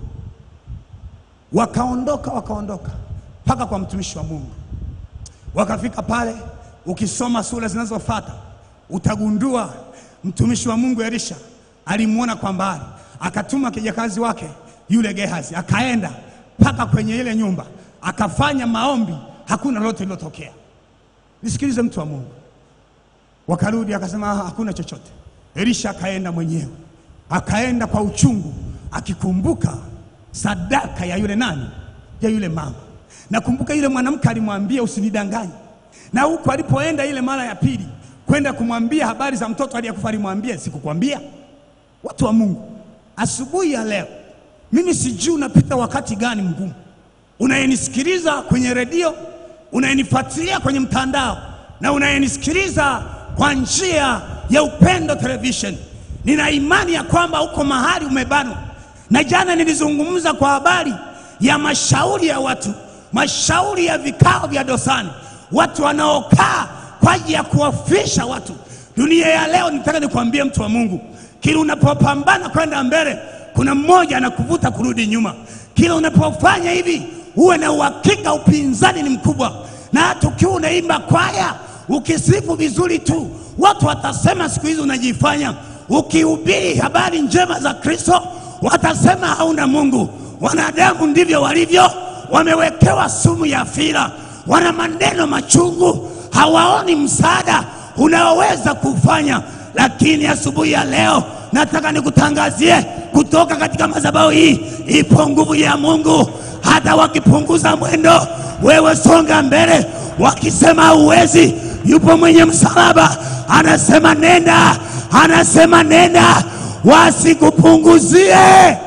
Wakaondoka, wakaondoka mpaka kwa mtumishi wa Mungu, wakafika pale. Ukisoma sura zinazofuata utagundua mtumishi wa Mungu Elisha alimwona kwa mbali, akatuma kijakazi wake yule Gehazi, akaenda mpaka kwenye ile nyumba, akafanya maombi, hakuna lolote lilotokea. Nisikilize mtu wa Mungu, wakarudi akasema "Ah, hakuna chochote. Elisha akaenda mwenyewe, akaenda kwa uchungu, akikumbuka sadaka ya yule nani, ya yule mama. Nakumbuka yule mwanamke alimwambia usinidanganye, na huko alipoenda ile mara ya pili kwenda kumwambia habari za mtoto aliyekufa, alimwambia sikukwambia? Watu wa Mungu, asubuhi ya leo, mimi sijui unapita wakati gani mgumu, unayenisikiliza kwenye redio, unayenifuatilia kwenye mtandao na unayenisikiliza kwa njia ya Upendo Television, nina imani ya kwamba uko mahali umebanwa. Na jana nilizungumza kwa habari ya mashauri ya watu, mashauri ya vikao vya dosani, watu wanaokaa kwa ajili ya kuwafisha watu. Dunia ya leo, nitaka nikwambie mtu wa Mungu, kila unapopambana kwenda mbele, kuna mmoja anakuvuta kurudi nyuma. Kila unapofanya hivi, uwe na uhakika upinzani ni mkubwa, na hata ukiwa unaimba kwaya, ukisifu vizuri tu, watu watasema siku hizi unajifanya. Ukihubiri habari njema za Kristo, watasema hauna Mungu. Wanadamu ndivyo walivyo, wamewekewa sumu ya fira, wana maneno machungu, hawaoni msaada unaoweza kufanya. Lakini asubuhi ya leo nataka nikutangazie kutoka katika madhabahu hii, ipo nguvu ya Mungu. Hata wakipunguza mwendo, wewe songa mbele. Wakisema huwezi, yupo mwenye msalaba anasema nenda, anasema nenda, wasikupunguzie,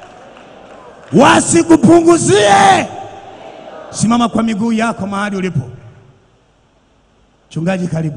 wasikupunguzie. Simama kwa miguu yako mahali ulipo. Mchungaji, karibu.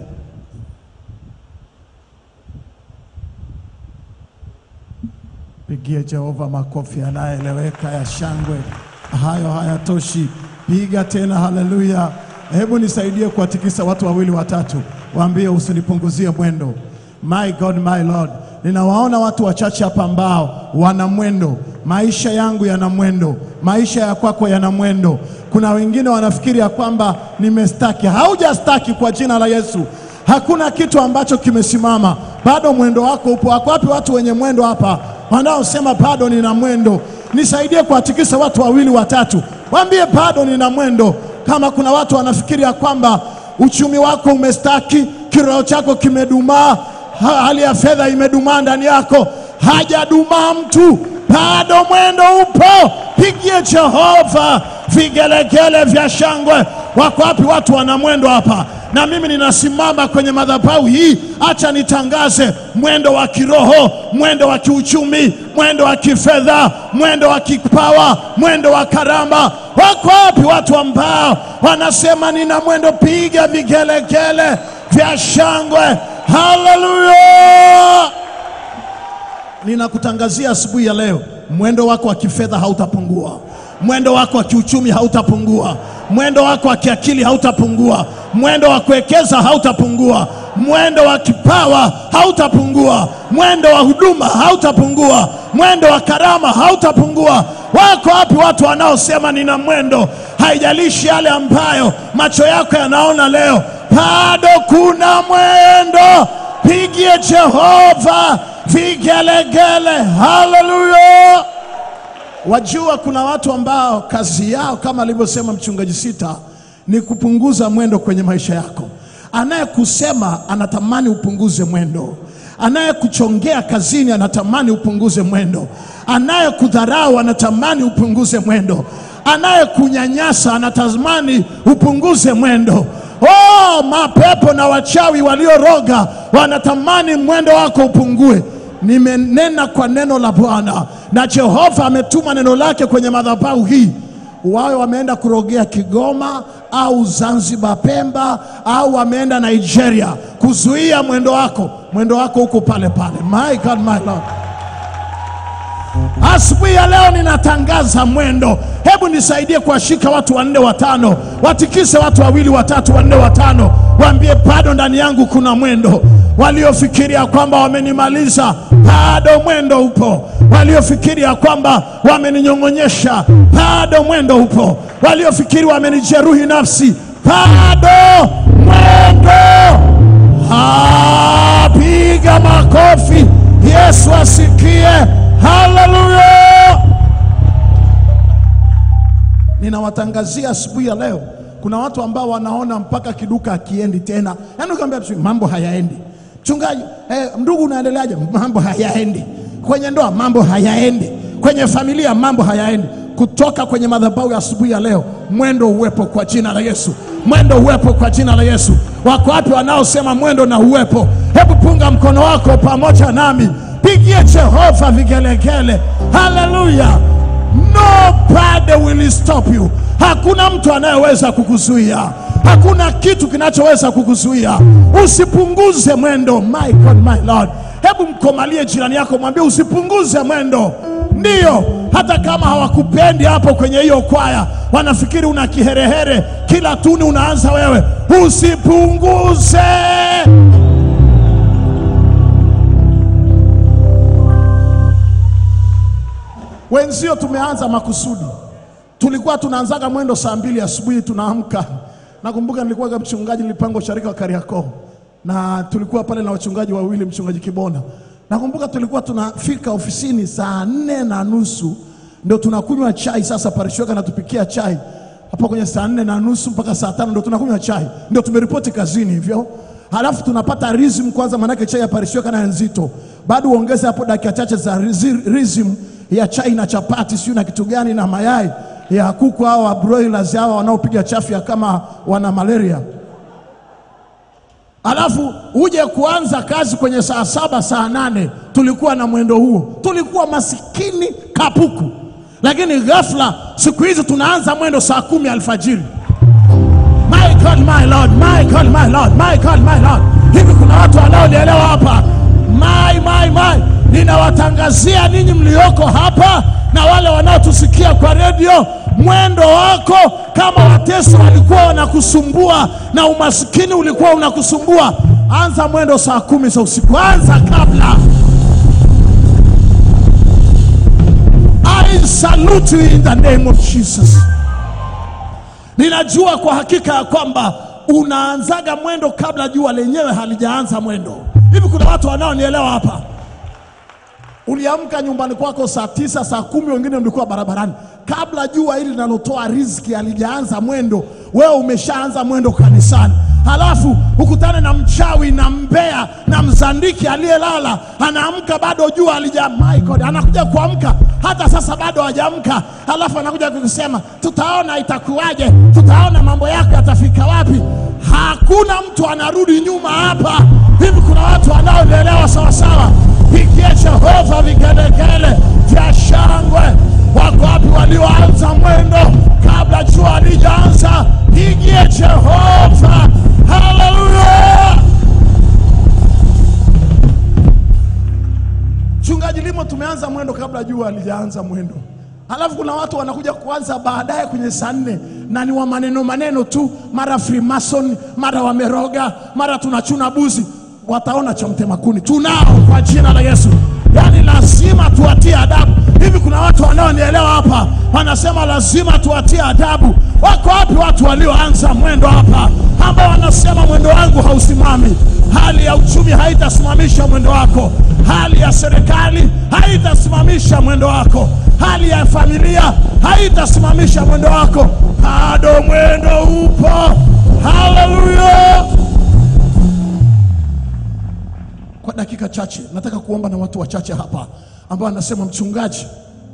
Pigie Jehova makofi yanayoeleweka ya shangwe. Hayo hayatoshi, piga tena haleluya. Hebu nisaidie kuwatikisa watu wawili watatu, waambie usinipunguzie mwendo. My God, my Lord, ninawaona watu wachache hapa ambao wana mwendo. Maisha yangu yana mwendo, maisha ya kwako yana mwendo. Kuna wengine wanafikiri ya kwamba nimestaki. Haujastaki kwa jina la Yesu. Hakuna kitu ambacho kimesimama, bado mwendo wako upo. Wako wapi watu wenye mwendo hapa wanaosema bado nina mwendo? Nisaidie kuwatikisa watu wawili watatu, waambie bado nina mwendo. Kama kuna watu wanafikiri ya kwamba uchumi wako umestaki, kiroho chako kimedumaa, ha- hali ya fedha imedumaa ndani yako, hajadumaa mtu, bado mwendo upo. Pigie Jehova vigelegele vya shangwe. Wako wapi watu wana mwendo hapa? Na mimi ninasimama kwenye madhabahu hii, acha nitangaze mwendo wa kiroho, mwendo wa kiuchumi, mwendo wa kifedha, mwendo wa kipawa, mwendo wa karama. Wako wapi watu ambao wanasema nina mwendo? Piga vigelegele vya shangwe, haleluya! Ninakutangazia asubuhi ya leo, mwendo wako wa kifedha hautapungua, mwendo wako wa kiuchumi hautapungua, mwendo wako wa kiakili hautapungua, mwendo wa kuwekeza hautapungua, mwendo wa kipawa hautapungua, mwendo wa huduma hautapungua, mwendo wa karama hautapungua. Wako wapi watu wanaosema nina mwendo? Haijalishi yale ambayo macho yako yanaona leo, bado kuna mwendo. Pigie Jehova vigelegele, haleluya! Wajua, kuna watu ambao kazi yao kama alivyosema mchungaji Sita ni kupunguza mwendo kwenye maisha yako. Anayekusema anatamani upunguze mwendo, anayekuchongea kazini anatamani upunguze mwendo, anayekudharau anatamani upunguze mwendo, anayekunyanyasa anatamani upunguze mwendo. Oh, mapepo na wachawi walioroga wanatamani mwendo wako upungue. Nimenena kwa neno la Bwana na Jehova ametuma neno lake kwenye madhabahu hii wawe wameenda kurogea Kigoma au Zanzibar, Pemba au wameenda Nigeria kuzuia mwendo wako, mwendo wako huko pale pale. My God, my Lord. Asubuhi ya leo ninatangaza mwendo. Hebu nisaidie kuwashika watu wanne watano, watikise watu wawili watatu wanne watano, waambie bado ndani yangu kuna mwendo. Waliofikiria kwamba wamenimaliza, bado mwendo upo. Waliofikiria kwamba wameninyong'onyesha, bado mwendo upo. Waliofikiri wamenijeruhi nafsi, bado mwendo. Ah, piga makofi, Yesu asikie. Haleluya! Ninawatangazia asubuhi ya leo, kuna watu ambao wanaona mpaka kiduka akiendi tena, yaani ukiambia tu, mambo hayaendi. Mchungaji, eh, ndugu unaendeleaje? Mambo hayaendi. Kwenye ndoa mambo hayaendi. Kwenye familia mambo hayaendi. Kutoka kwenye madhabahu ya asubuhi ya leo, mwendo uwepo kwa jina la Yesu, mwendo uwepo kwa jina la Yesu. Wako wapi wanaosema mwendo na uwepo? Hebu punga mkono wako pamoja nami, pigie Jehova vigelegele. Haleluya! Nobody will stop you. Hakuna mtu anayeweza kukuzuia, hakuna kitu kinachoweza kukuzuia. Usipunguze mwendo. My God, my Lord. Hebu mkomalie jirani yako, mwambie usipunguze mwendo. Ndiyo, hata kama hawakupendi hapo kwenye hiyo kwaya, wanafikiri una kiherehere, kila tuni unaanza wewe, usipunguze. Wenzio tumeanza makusudi. Tulikuwa tunaanzaga mwendo saa mbili asubuhi tunaamka. Nakumbuka nilikuwa mchungaji, nilipangwa usharika wa Kariakoo na tulikuwa pale na wachungaji wawili, mchungaji Kibona. Nakumbuka tulikuwa tunafika ofisini saa nne na nusu ndio tunakunywa chai. Sasa parishioka anatupikia chai hapo kwenye saa nne na nusu mpaka saa tano ndio tunakunywa chai, ndio tumeripoti kazini hivyo. Halafu tunapata rhythm kwanza, manake chai ya parishioka na nzito, bado uongeze hapo dakika chache za rizi- rhythm ya chai na chapati, sio na kitu gani na mayai ya kuku hawa broilers hawa wanaopiga chafya kama wana malaria alafu uje kuanza kazi kwenye saa saba saa nane tulikuwa na mwendo huo, tulikuwa masikini kapuku, lakini ghafla siku hizi tunaanza mwendo saa kumi alfajiri. My God, my Lord, my God, my Lord, my God, my Lord. Hivi kuna watu wanaonielewa hapa? My, my, my. Ninawatangazia ninyi mlioko hapa na wale wanaotusikia kwa redio, mwendo wako kama watesi walikuwa wanakusumbua na umasikini ulikuwa unakusumbua, anza mwendo saa kumi za usiku, anza kabla. I salute you in the name of Jesus. Ninajua kwa hakika ya kwamba unaanzaga mwendo kabla jua lenyewe halijaanza mwendo. Hivi kuna watu wanaonielewa hapa? Uliamka nyumbani kwako saa tisa, saa kumi, wengine mlikuwa barabarani kabla jua hili linalotoa riziki halijaanza mwendo, wewe umeshaanza mwendo kanisani. Halafu ukutane na mchawi na mbea na mzandiki aliyelala, anaamka bado jua halija, my God, anakuja kuamka hata sasa bado hajaamka, halafu anakuja kukusema tutaona itakuwaje, tutaona mambo yako yatafika wapi. Hakuna mtu anarudi nyuma hapa. Hivi kuna watu wanaoelewa sawasawa? Pigie Jehova vigelegele vya shangwe. Wako wapi walioanza mwendo kabla jua halijaanza? Pigie Jehova, haleluya! Chungaji Limo, tumeanza mwendo kabla jua halijaanza mwendo, halafu kuna watu wanakuja kuanza baadaye kwenye saa nne na ni wa maneno maneno tu, mara Freemason, mara wameroga, mara tunachuna buzi. Wataona cha mtema kuni. Tunao kwa jina la Yesu, yaani lazima tuwatie adabu. Hivi kuna watu wanaonielewa hapa, wanasema lazima tuwatie adabu. Wako wapi watu walioanza mwendo hapa, ambao wanasema mwendo wangu hausimami? Hali ya uchumi haitasimamisha mwendo wako, hali ya serikali haitasimamisha mwendo wako, hali ya familia haitasimamisha mwendo wako, bado mwendo upo. Haleluya! Kwa dakika chache nataka kuomba na watu wachache hapa ambao anasema mchungaji,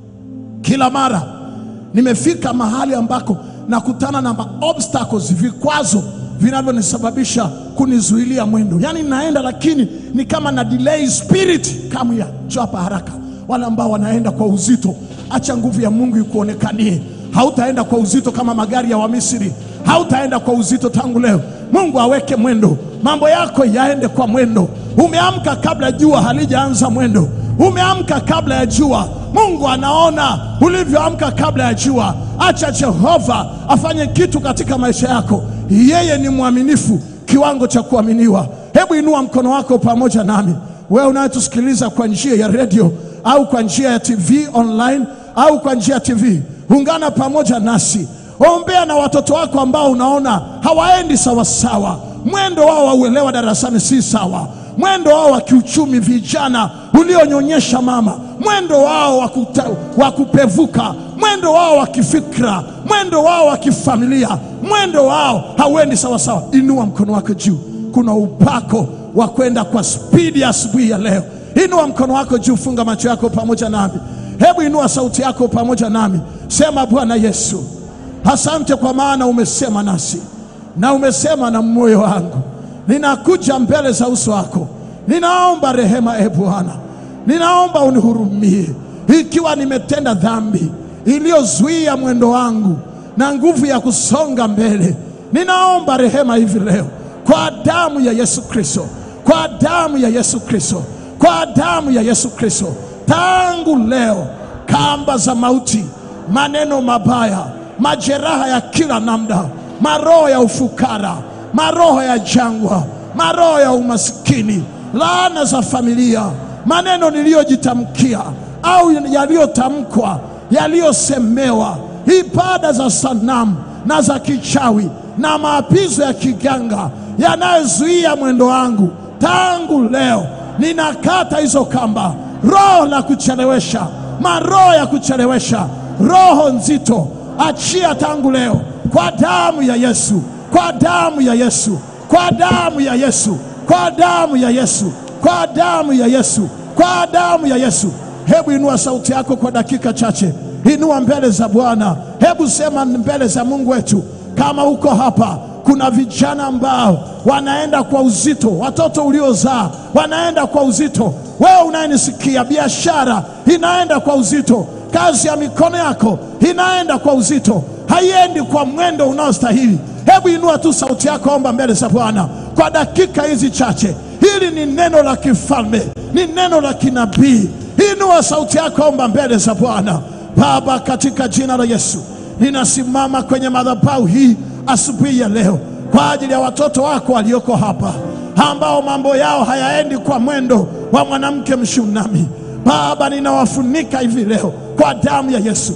kila mara nimefika mahali ambako nakutana na obstacles, vikwazo vinavyonisababisha kunizuilia mwendo, yaani naenda lakini ni kama na delay spirit. Kamu ya njoo hapa haraka. Wale ambao wanaenda kwa uzito, acha nguvu ya Mungu ikuonekanie. Hautaenda kwa uzito kama magari ya Wamisri, hautaenda kwa uzito tangu leo. Mungu aweke mwendo, mambo yako yaende kwa mwendo. Umeamka kabla jua halijaanza mwendo, umeamka kabla ya jua. Mungu anaona ulivyoamka kabla ya jua. Acha Jehova afanye kitu katika maisha yako. Yeye ni mwaminifu kiwango cha kuaminiwa. Hebu inua mkono wako pamoja nami, wewe unayetusikiliza kwa njia ya redio au kwa njia ya TV online au kwa njia ya TV, ungana pamoja nasi, ombea na watoto wako ambao unaona hawaendi sawasawa, mwendo wao wa uelewa darasani si sawa mwendo wao wa kiuchumi, vijana ulionyonyesha mama, mwendo wao wa kuta- wa kupevuka, mwendo wao wa kifikra, mwendo wao wa kifamilia, mwendo wao hauendi sawasawa. Inua mkono wako juu, kuna upako wa kwenda kwa spidi asubuhi ya leo. Inua mkono wako juu, funga macho yako pamoja nami, hebu inua sauti yako pamoja nami, sema Bwana Yesu, asante kwa maana umesema nasi na umesema na moyo wangu ninakuja mbele za uso wako, ninaomba rehema e Bwana, ninaomba unihurumie ikiwa nimetenda dhambi iliyozuia mwendo wangu na nguvu ya kusonga mbele. Ninaomba rehema hivi leo kwa damu ya Yesu Kristo, kwa damu ya Yesu Kristo, kwa damu ya Yesu Kristo. Tangu leo kamba za mauti, maneno mabaya, majeraha ya kila namna, maroho ya ufukara maroho ya jangwa, maroho ya umasikini, laana za familia, maneno niliyojitamkia au yaliyotamkwa, yaliyosemewa, ibada za sanamu na za kichawi na maapizo ya kiganga yanayozuia mwendo wangu, tangu leo ninakata hizo kamba. Roho la kuchelewesha, maroho ya kuchelewesha, roho nzito, achia tangu leo kwa damu ya Yesu kwa damu ya Yesu, kwa damu ya Yesu, kwa damu ya Yesu, kwa damu ya Yesu, kwa damu ya Yesu. Hebu inua sauti yako kwa dakika chache, inua mbele za Bwana, hebu sema mbele za Mungu wetu. Kama uko hapa, kuna vijana ambao wanaenda kwa uzito, watoto uliozaa wanaenda kwa uzito, wewe unayenisikia, biashara inaenda kwa uzito, kazi ya mikono yako inaenda kwa uzito, haiendi kwa mwendo unaostahili. Hebu inua tu sauti yako, omba mbele za Bwana kwa dakika hizi chache. Hili ni neno la kifalme, ni neno la kinabii. Inua sauti yako, omba mbele za Bwana. Baba, katika jina la Yesu, ninasimama kwenye madhabahu hii asubuhi ya leo kwa ajili ya watoto wako walioko hapa ambao mambo yao hayaendi kwa mwendo wa mwanamke Mshunami. Baba, ninawafunika hivi leo kwa damu ya Yesu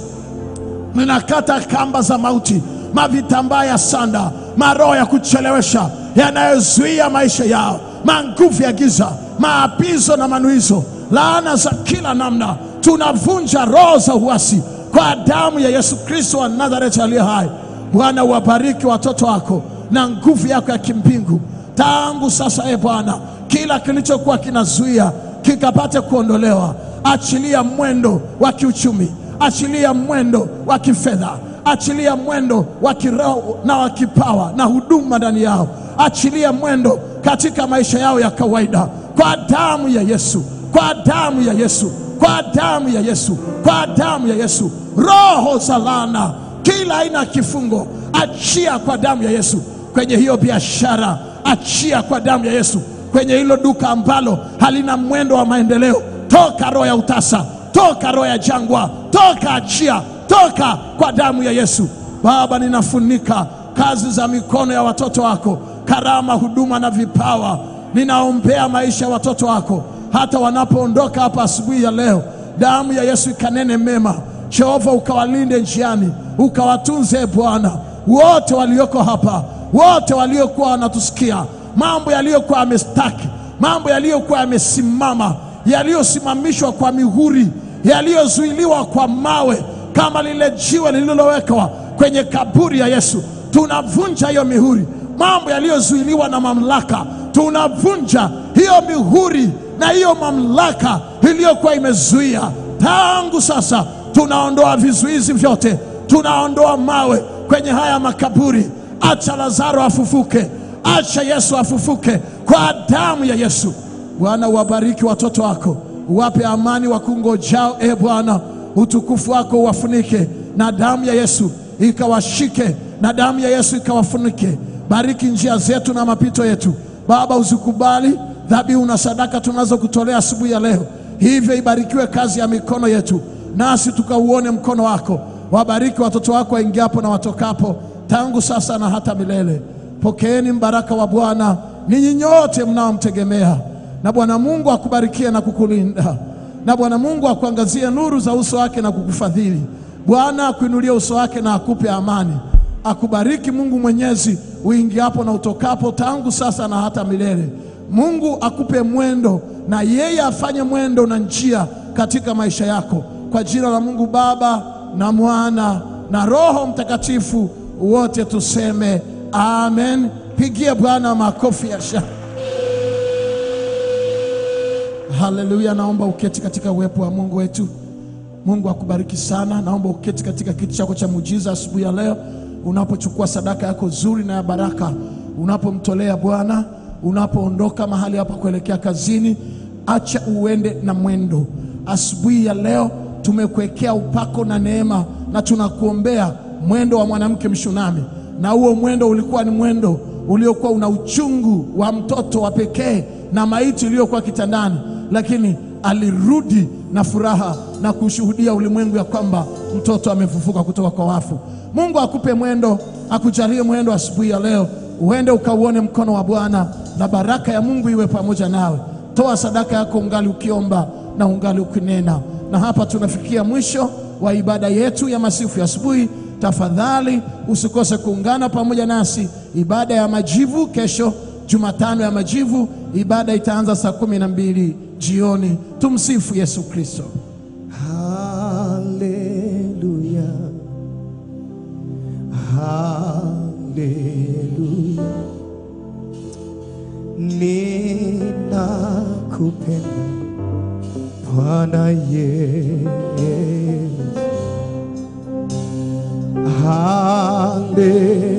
ninakata kamba za mauti, mavitambaa ya sanda, maroho ya kuchelewesha yanayozuia maisha yao, manguvu ya giza, maapizo na manuizo, laana za kila namna. Tunavunja roho za uasi kwa damu ya Yesu Kristo wa Nazareti aliye hai. Bwana, uwabariki watoto wako na nguvu yako ya kimbingu tangu sasa. E Bwana, kila kilichokuwa kinazuia kikapate kuondolewa. Achilia mwendo wa kiuchumi achilia mwendo wa kifedha, achilia mwendo wa kiroho na wa kipawa na huduma ndani yao, achilia mwendo katika maisha yao ya kawaida, kwa damu ya Yesu, kwa damu ya Yesu, kwa damu ya Yesu, kwa damu ya Yesu. Roho za laana, kila aina ya kifungo, achia kwa damu ya Yesu. Kwenye hiyo biashara, achia kwa damu ya Yesu. Kwenye hilo duka ambalo halina mwendo wa maendeleo, toka roho ya utasa toka roho ya jangwa, toka, achia, toka kwa damu ya Yesu. Baba, ninafunika kazi za mikono ya watoto wako, karama, huduma na vipawa. Ninaombea maisha ya watoto wako hata wanapoondoka hapa asubuhi ya leo. Damu ya Yesu ikanene mema. Jehova, ukawalinde njiani, ukawatunze e Bwana, wote walioko hapa, wote waliokuwa wanatusikia, mambo yaliyokuwa amestaki mambo yaliyokuwa yamesimama, yaliyosimamishwa kwa mihuri, yaliyozuiliwa kwa mawe, kama lile jiwe lililowekwa kwenye kaburi ya Yesu. Tunavunja hiyo mihuri, mambo yaliyozuiliwa na mamlaka, tunavunja hiyo mihuri na hiyo mamlaka iliyokuwa imezuia. Tangu sasa tunaondoa vizuizi vyote, tunaondoa mawe kwenye haya makaburi. Acha Lazaro afufuke, acha Yesu afufuke kwa damu ya Yesu. Bwana, uwabariki watoto wako, uwape amani wakungojao. E Bwana, utukufu wako uwafunike na damu ya Yesu ikawashike, na damu ya Yesu ikawafunike. Bariki njia zetu na mapito yetu Baba, uzikubali dhabihu na sadaka tunazokutolea asubuhi ya leo. Hivyo ibarikiwe kazi ya mikono yetu, nasi tukauone mkono wako. Wabariki watoto wako waingiapo na watokapo, tangu sasa na hata milele. Pokeeni mbaraka wa Bwana ninyi nyote mnaomtegemea, na Bwana Mungu akubarikie na kukulinda, na Bwana Mungu akuangazie nuru za uso wake na kukufadhili. Bwana akuinulie uso wake na akupe amani. Akubariki Mungu Mwenyezi uingiapo na utokapo, tangu sasa na hata milele. Mungu akupe mwendo na yeye afanye mwendo na njia katika maisha yako, kwa jina la Mungu Baba na Mwana na Roho Mtakatifu, wote tuseme amen. Pigie Bwana makofi ya shangwe. Haleluya! Naomba uketi katika uwepo wa Mungu wetu. Mungu akubariki sana. Naomba uketi katika kiti chako cha muujiza asubuhi ya leo, unapochukua sadaka yako nzuri na ya baraka, unapomtolea Bwana, unapoondoka mahali hapa kuelekea kazini, acha uende na mwendo. Asubuhi ya leo tumekuwekea upako na neema, na tunakuombea mwendo wa mwanamke Mshunami, na huo mwendo ulikuwa ni mwendo uliokuwa una uchungu wa mtoto wa pekee na maiti iliyokuwa kitandani, lakini alirudi na furaha na kushuhudia ulimwengu ya kwamba mtoto amefufuka kutoka kwa wafu. Mungu akupe mwendo, akujalie mwendo asubuhi ya leo, uende ukauone mkono wa Bwana na baraka ya Mungu iwe pamoja nawe. Toa sadaka yako ungali ukiomba na ungali ukinena. Na hapa tunafikia mwisho wa ibada yetu ya masifu ya asubuhi. Tafadhali usikose kuungana pamoja nasi ibada ya majivu kesho Jumatano ya majivu. Ibada itaanza saa kumi na mbili jioni. Tumsifu Yesu Kristo. Haleluya, haleluya, ninakupenda Bwana Yesu. Haleluya.